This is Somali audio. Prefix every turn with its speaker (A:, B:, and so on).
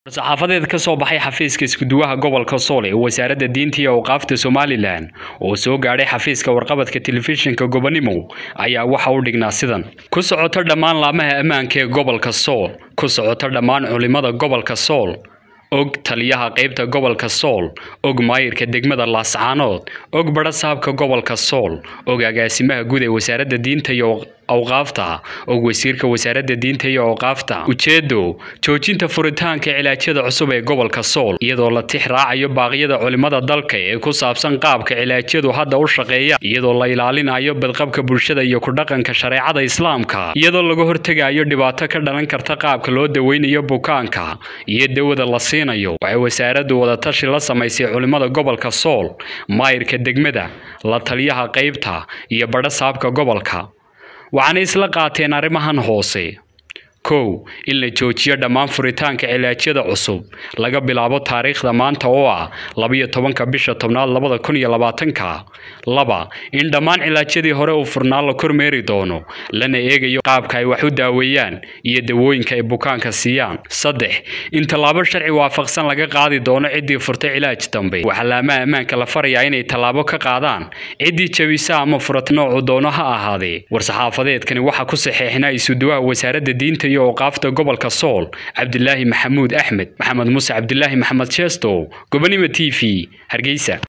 A: saxaafadeed ka soo baxay xafiiska iskuduwaha gobolka sool ee wasaaradda diinta iyo awqaafta somalilan oo soo gaadhay xafiiska warqabadka telefishinka gobonimo ayaa waxa u dhignaa sidan ku socoto dhammaan laamaha ammaanka ee gobolka sool ku socoto dhammaan culimada gobolka sool og taliyaha qaybta gobolka sool og maayirka degmada laascaanood og badha saabka gobolka sool og agaasimaha guud ee wasaaradda diinta iyo awqaafta og wasiirka wasaaradda diinta iyo awqaafta ujeedo joojinta furitaanka cilaajyada cusub ee gobolka sool iyadoo la tix raacayo baaqyada culimada dalka ee ku saabsan qaabka cilaajyadu hadda u shaqeeya iyadoo la ilaalinayo badqabka bulshada iyo ku dhaqanka shareecada islaamka iyadoo laga hortegayo dhibaato ka dhalan karta qaabka loo daweynayo bukaanka iyo dawada la siinayo waxay wasaaraddu wadatashi la samaysay culimada gobolka sool maayirka degmada la taliyaha qaybta iyo badha saabka gobolka waxaana isla qaateen arrimahan hoose kow in la joojiyo dhammaan furitaanka cilaajyada cusub laga bilaabo taariikhda maanta oo ah labayo tobanka bisha tobnaad labada kun iyo labaatanka laba in dhammaan cilaajyadii hore uu furnaa la kormeeri doono lana eegayo qaabka ay wax u daaweeyaan iyo dawooyinka ay bukaanka siiyaan saddex in tallaabo sharci waafaqsan laga qaadi doono ciddii furtay cilaaj dambe waxaa laamaha ammaanka la farayaa inay tallaabo ka qaadaan ciddii jabisa ama furat noocu doono ha ahaadee war-saxaafadeedkani waxaa ku saxeexnaa isuduwaha wasaaradda diinta iyo awqaafta gobolka sool cabdilaahi maxamuud axmed maxamed muuse cabdilaahi maxamed jeestow gobonimo t v hargeysa